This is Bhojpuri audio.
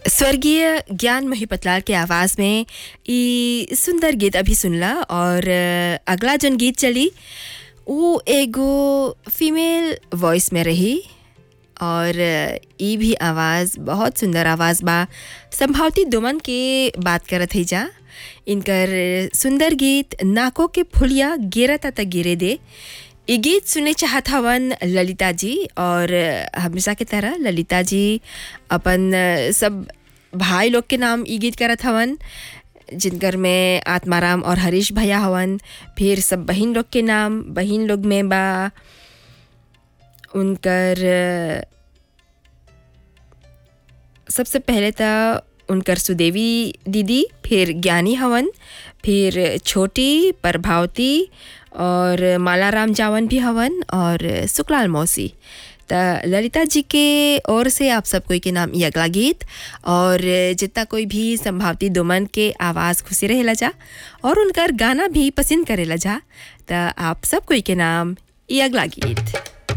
स्वर्गीय ज्ञान मोहिपतलाल के आवाज़ में ई सुंदर गीत अभी सुनला और अ, अगला जन गीत चली वो एगो फीमेल वॉइस में रही और अ, ई भी आवाज़ बहुत सुंदर आवाज़ बा संभावती दुमन के बात करत है जा इनकर सुंदर गीत नाकों के फुलिया गिरता त गिरे दे ये गीत सुने चाहत हवन ललिता जी और अ, हमेशा की तरह ललिता जी अपन अ, सब भाई लोग के नाम ई गीत करत हवन जिनकर में आत्माराम और हरीश भैया हवन फिर सब बहन लोग के नाम बहन लोग में बा उनकर अ, सबसे पहले तो उनकर सुदेवी दीदी फिर ज्ञानी हवन फिर छोटी प्रभावती और मालाराम जावन भी हवन और सुकलाल मौसी त ललिता जी के ओर से आप सब कोई के नाम ये अगला गीत और जितना कोई भी संभावती दुमन के आवाज़ खुशी रहेला जा और उनकर गाना भी पसंद करेला जा त आप सब कोई के नाम ये अगला गीत